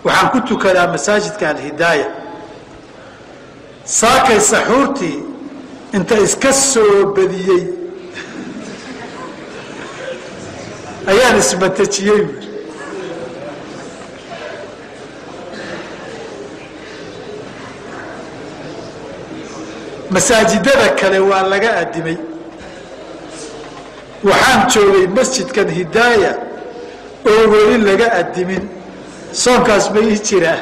waxaan ku tukadaa masaajidka alhidaaya saakay saxuurtii inta iska soo badiyey ayaan ismatajiyey buui masaajidada kale waa laga adimay waxaan joogay masjidkan hidaaya oo weli laga adimin soonkaas ma ii jiraa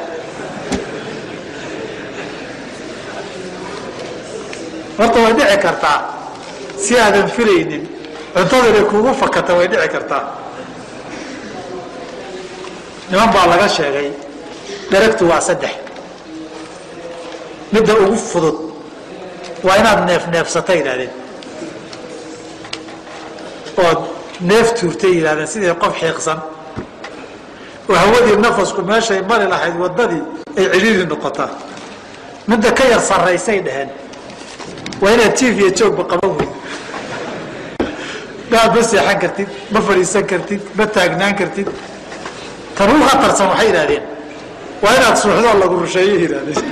horta way dhici kartaa si aadan filaynin cuntadana kuugu fakata way dhici kartaa niman baa laga sheegay daragtu waa saddex midda ugu fudud waa inaad neef neefsata yidhahdeen ood neef tuurtay yidhahdeen sidii qof xiiqsan oo hawadii nafasku meeshay mari lahayd waddadii ay cidhiiri noqotaa midda ka yar sarraysay dhaheen waa inaad jiif iyo joogba qaban weyd maad ma seexan kartid ma fadhiisan kartid ma taagnaan kartid tan ugu khatarsan waxay yidhahdeen waa inaad suuxdoo lagu rusheeyo yidhahdeen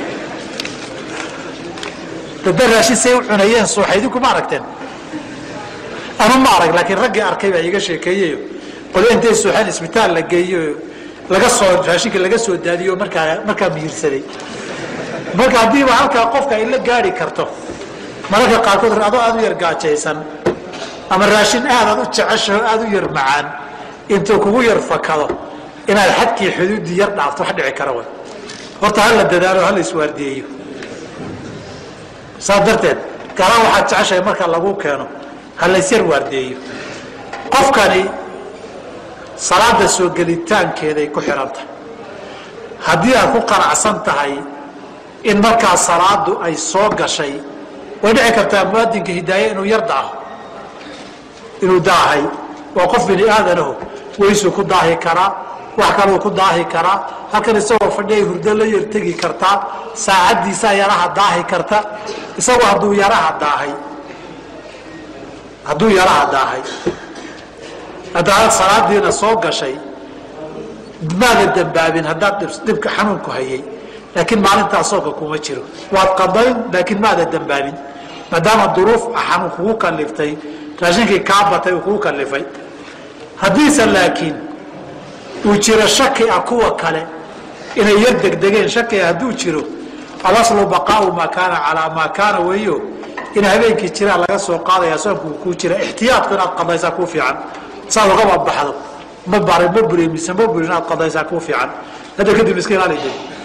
dada raashin say u cunayeen suuxaydiku ma aragteen anu ma arag laakiin raggii arkay baa iiga sheekeeyeyo qolyo intay suuxeen isbitaal la geeyo laga soo raashinka laga soo daadiyo markaa markaa miyirsaday marka haddiiba halkaa qofka ay la gaari karto mararka qaarkood adoo aada u yar gaajaysan ama raashin aadaad u jeceshaho aada u yar macaan intuu kugu yar fakado inaad xadkii xuduuddii yar dhaafto wax dhici kara way horta hala dadaalo hala iswaardiyeeyo saas darteed galaan waxaad jeceshahay marka lagu keeno ha laysyar waardeeyo qofkani salaada soo gelitaankeeday ku xihan tahay haddii aad ku qanacsan tahay in markaa salaadu ay soo gashay way dhici kartaa muadinka hidaaye inuu yar daaho inuu daahay waa qof bini aadanaho weysuu ku daahi karaa wax kaluu ku daahi karaa halkan isagoo fadhiay hurdo la yar tegi kartaa saacaddiisaa yaraha daahi karta isagoo hadduu yaraha daahay hadduu yaraha daahay haddaad salaadiina soo gashay maada dambaabin haddaad dhibka xanuunku hayay laakiin maalintaa soonka kuma jiro waad qadayn laakiin maada dambaabin maadaama duruuf xanuun kugu kaliftay raashinkii kaa batay uu kugu kalifay haddiise laakiin uu jiro shaki ah kuwa kale inay yar degdegeen shakiga hadduu jiro alaslu baqaau maa kaana calaa maa kaana weeyo in habeenkii jiraa laga soo qaadaya soonku kuu jira ixtiyaadku inaad qadaysaa kuu fiican saad ugaba baxdo ma baray ma buri mise ma buri inaad qadaysaa kuu fiican hadda kadib iska ilaali